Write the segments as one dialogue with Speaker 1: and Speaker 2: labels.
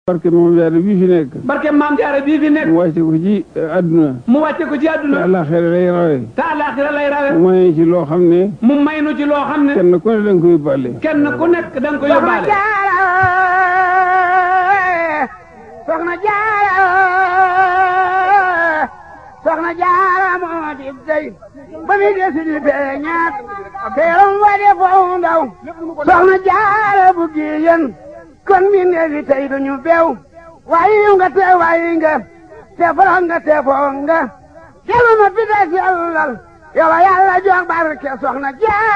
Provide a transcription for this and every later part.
Speaker 1: barke moom jaare bii fi nekk
Speaker 2: barke maam jaara bii fi nekk
Speaker 1: mu wàcce ko ci àdduna
Speaker 2: mu wàcce ko ci
Speaker 1: te
Speaker 2: àdduna
Speaker 1: àllaaxira lay rawe
Speaker 2: te àllaaxira lay rawe
Speaker 1: mu may ci loo xam ne
Speaker 2: mu may nu ci loo xam ne
Speaker 1: kenn ku ne da nga koy yóbbaale
Speaker 2: kenn ku nekk da nga ko yóbbaale
Speaker 3: soxna jaara soxna jaara moo di dey ba mi desi di feeñaat teeram wa de foo ndaw soxna jaara bu giyen kon mi neefi tey duñu bew wayi nga te wayi nga te foro nga te foo nga kelu ma fi des yàllal yow a yàlla jox barke soxna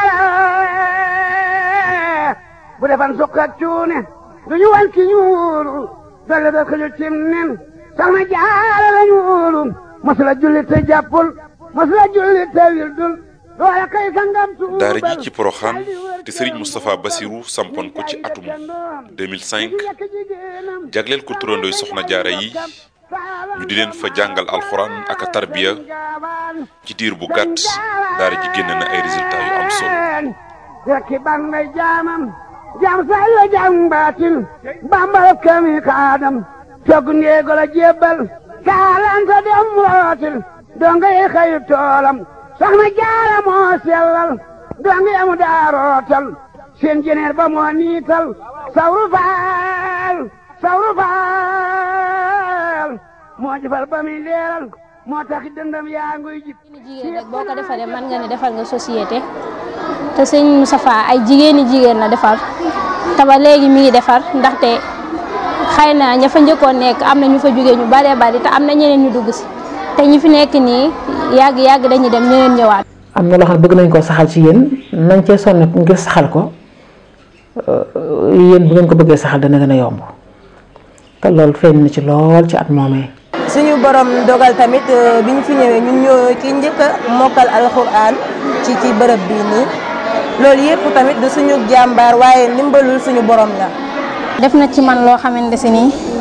Speaker 3: jaara bu defan sukk ak cuune duñu wan ki ñuulu dolle da ko cim nen soxna jaara la ñuulu masula julli te jàppul masula julli te wildul loola kay sangam tuubal
Speaker 4: daara ji ci Poroxaan te Serigne Moustapha Bassirou sampoon ko ci atum 2005 jagleel ko turandooy soxna jaara yi ñu di leen fa jàngal alxuraan ak a tarbiya ci diir bu gàtt daara ji génn na ay résultats yu am solo
Speaker 3: rekki ban may jaamam jaam say la jaam baatin bambal kami kaadam togg ndeego la jébbal kaalanta dem rootil donga yi xëyu toolam soxna jaara moo sellal donga yamu daa rootal seen jeneer ba moo niital sawru faal sawru faal moo jëfal ba muy leeral moo tax dëndam yaa nguy jib
Speaker 5: jigéen rek boo ko defaree mën nga ne defal nga société te sëñ Moustapha ay jigéeni jigéen la defar te ba léegi mi ngi defar ndaxte xëy na ña fa njëkkoon nekk am na ñu fa jógee ñu baree bari te am na ñeneen ñu dugg si te ñi fi nekk nii yàgg yàgg dañuy dem ñeneen ñëwaat.
Speaker 6: am na loo xam ne bëgg nañ koo saxal ci yéen nañ cee sonn ngir saxal ko yéen bu ngeen ko bëggee saxal dana gën a yomb te loolu feeñ na ci lool ci at moomee.
Speaker 7: suñu borom dogal tamit bi ñu fi ñëwee ñun ñoo ki njëkk a mokkal alxuraan ci ci bërëb bii nii loolu yëpp tamit du suñu jàmbaar waaye ndimbalul suñu borom la.
Speaker 5: def na ci man loo xamante si nii